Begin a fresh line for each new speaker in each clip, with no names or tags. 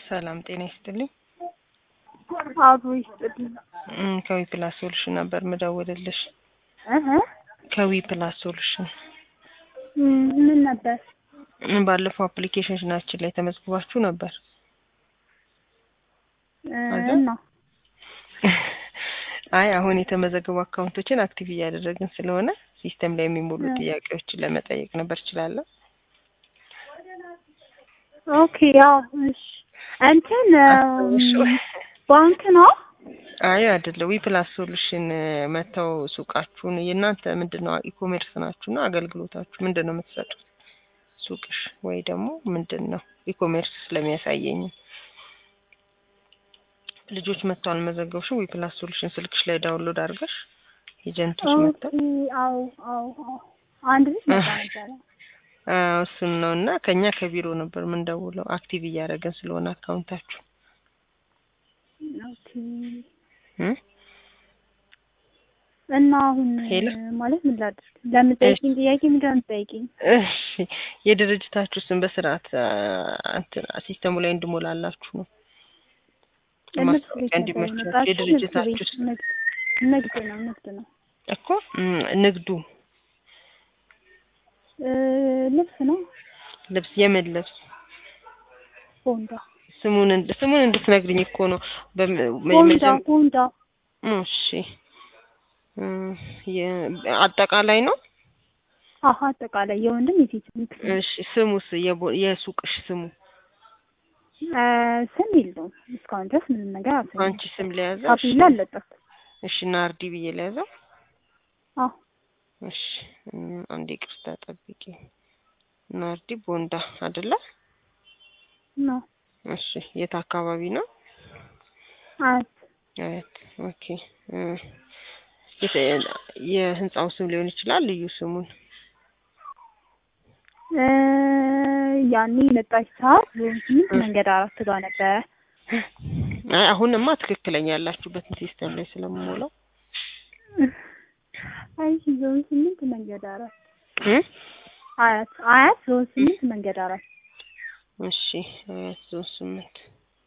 ሰላም ጤና ይስጥልኝ።
አብሮ ይስጥልኝ።
እም፣ ከዊ ፕላስ ሶሉሽን ነበር ምደውልልሽ።
እህ
ከዊ ፕላስ ሶሉሽን
እም፣ ምን ነበር?
እም፣ ባለፈው አፕሊኬሽናችን ላይ ተመዝግባችሁ ነበር።
እ፣
አለ?
እና
አይ አሁን የተመዘገቡ አካውንቶችን አክቲቭ እያደረግን ስለሆነ ሲስተም ላይ የሚሞሉ
እ።
ጥያቄዎችን ለመጠየቅ ነበር። እችላለሁ?
ኦኬ፣ ያው እሺ፣ እንትን
እሺ።
እም፣ ባንክ ነው።
አይ አይደለም። ዊ ፕላስ ሶሉሽን መተው ሱቃችሁን የእናንተ ምንድን ነው ኢኮሜርስ ናችሁና አገልግሎታችሁ ምንድን ነው የምትሰጡት? ሱቅሽ ወይ ደግሞ ምንድን ነው ኢኮሜርስ ስለሚያሳየኝ ልጆች መጥተው አልመዘገብሽም። ዊ ፕላስ ሶሉሽን ስልክሽ ላይ ዳውንሎድ አድርገሽ ኤጀንቶች
ኦኬ፣
መጥተው
አው አው አው አንድ ልጅ መጣ ነበረ።
አዎ እሱን ነው እና ከኛ ከቢሮ ነበር የምንደውለው አክቲቭ እያደረገን ስለሆነ አካውንታችሁ
ኦኬ፣
እ?
እና አሁን
ሄሎ?
ማለት ምን ላድርግ? ለምጠይቂኝ ጥያቄ ምንድን ነው የምትጠይቂኝ?
እሺ የድርጅታችሁ ስም በስርዓት አ፣ እንትን ሲስተሙ ላይ እንድሞላላችሁ ነው
ንግድ ቤት
ማስታወቂያ
ነበር
እንዲመቻችሁ
የመጣችው። ንግድ
የድርጅታችሁ
ቤት
ስም
ንግድ ንግድ ነው ንግድ ነው
እኮ እም፣ ንግዱ
እ፣ ልብስ ነው
ልብስ የምን ልብስ
ቦንዳ
ስሙን እንድ- ስሙን እንድትነግሪኝ እኮ ነው በም-
ቦንዳ
መጀመ-
ቦንዳ
እሺ እ፣ የ- አጠቃላይ ነው
አሀ አጠቃላይ የወንድም የሴት ንግድ ነው።
እሺ ስሙስ የቦ- የሱቅሽ ስሙ
እ፣ ስም የለውም እስካሁን ድረስ ምንም ነገር አልሰማሁም።
አንቺ ስም ለያዘው
ታፔላ አልለጠፍኩም።
እሺ ናርዲ ብዬ ለያዘው
አዎ
እሺ እም፣ አንዴ ቅርታ ጠብቂ ናርዲ ቦንዳ አይደለ
ነው
እሺ የት አካባቢ ነው
አት
አያት ኦኬ እ፣ የተ- የህንጻው ስም ሊሆን ይችላል ልዩ ስሙን
እ፣ ያኔ የመጣች ሰዓት ዞን ስምንት መንገድ አራት ጋር ነበረ።
አይ አሁንማ ትክክለኛ ያላችሁበትን ሲስተም ላይ ስለምሞላው
አይ ዞን ስምንት መንገድ አራት
እ?
አያት አያት ዞን ስምንት መንገድ አራት
እሺ አያት ዞን ስምንት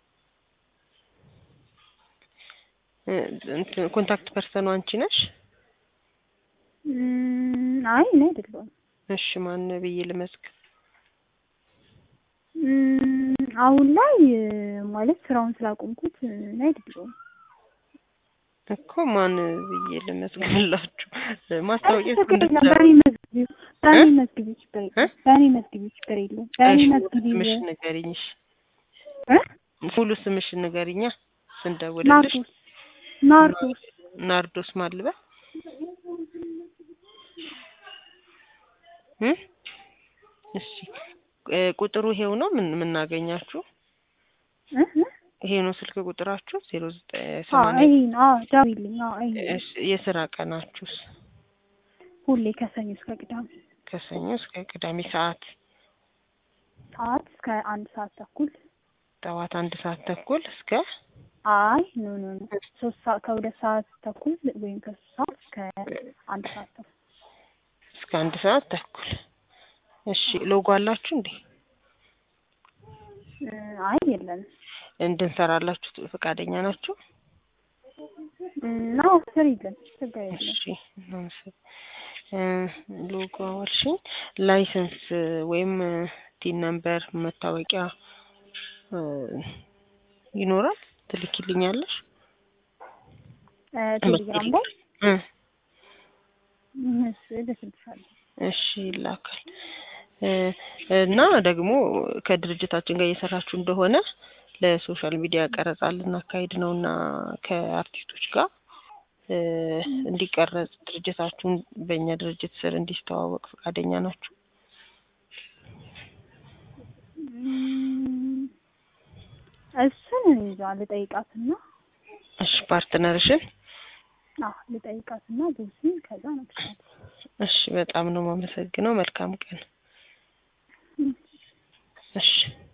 እ፣ እንትን ኮንታክት ፐርሰኑ አንቺ ነሽ?
እም፣ አይ እኔ አይደለሁም።
እሺ ማን ብዬ ልመዝግብ?
እም፣ አሁን ላይ እ፣ ማለት ስራውን ስላቆምኩት እ፣ እኔ አይደለሁም።
እኮ ማን ብዬ ልመዝግብላችሁ? ማስታወቂያ
ችግር የለም
እንድትሰሩ
በእኔ መዝግቢው በእኔ
እ?
መዝግቢው ችግር
እ?
የለም በእኔ መዝግቢው ችግር የለም በእኔ
እሺ
መዝግቢው
ስምሽ ንገሪኝ። እሺ
እ?
ሙሉ ስምሽ ንገሪኛ ስንደውልልሽ።
ናርዶስ ናርዶስ
ናርዶስ ማልበ እ? እሺ እ፣ ቁጥሩ ይሄው ነው ምን የምናገኛችሁ?
እ? እ?
ይሄ ነው ስልክ ቁጥራችሁ ዜሮ ዘጠኝ
አዎ
ሰማንያ
ይሄ ነው አዎ ደውይልኝ አዎ ይሄ ነው።
እሺ፣ የስራ ቀናችሁስ
ሁሌ ከሰኞ እስከ ቅዳሜ
ከሰኞ እስከ ቅዳሜ ሰዓት
ሰዓት እስከ አንድ ሰዓት ተኩል
ጠዋት አንድ ሰዓት ተኩል እስከ
አይ ኖ ኖ ኖ ሶስት ሰዓት ከሁለት ሰዓት ተኩል ወይም ከሶስት ሰዓት እስከ አንድ ሰዓት ተኩል
እስከ አንድ ሰዓት ተኩል እሺ ሎጎ አላችሁ እንዴ
እ፣ አይ የለንም
እንድንሰራላችሁ ፈቃደኛ ናችሁ
እና ስር የለም ችግር የለም
እሺ እናመሰግ እ፣ ሎጎ አዋልሽኝ ላይሰንስ ወይም ቲን ነምበር መታወቂያ እ፣ ይኖራል ትልኪልኛለሽ
እ፣ ቴሌግራም ላይ
እ፣
እሱ እልክልሻለሁ
እሺ ይላካል እ፣ እና ደግሞ ከድርጅታችን ጋር እየሰራችሁ እንደሆነ ለሶሻል ሚዲያ ቀረጻ ልናካሄድ ነው እና ከአርቲስቶች ጋር እ፣ እንዲቀረጽ ድርጅታችሁን በእኛ ድርጅት ስር እንዲስተዋወቅ ፈቃደኛ ናችሁ?
እም፣ እሱን እንጃ ልጠይቃትና
እሺ ፓርትነርሽን
አዎ ልጠይቃትና ብዙም ከዛ ነው
እሺ በጣም ነው የማመሰግነው። መልካም ቀን። እሺ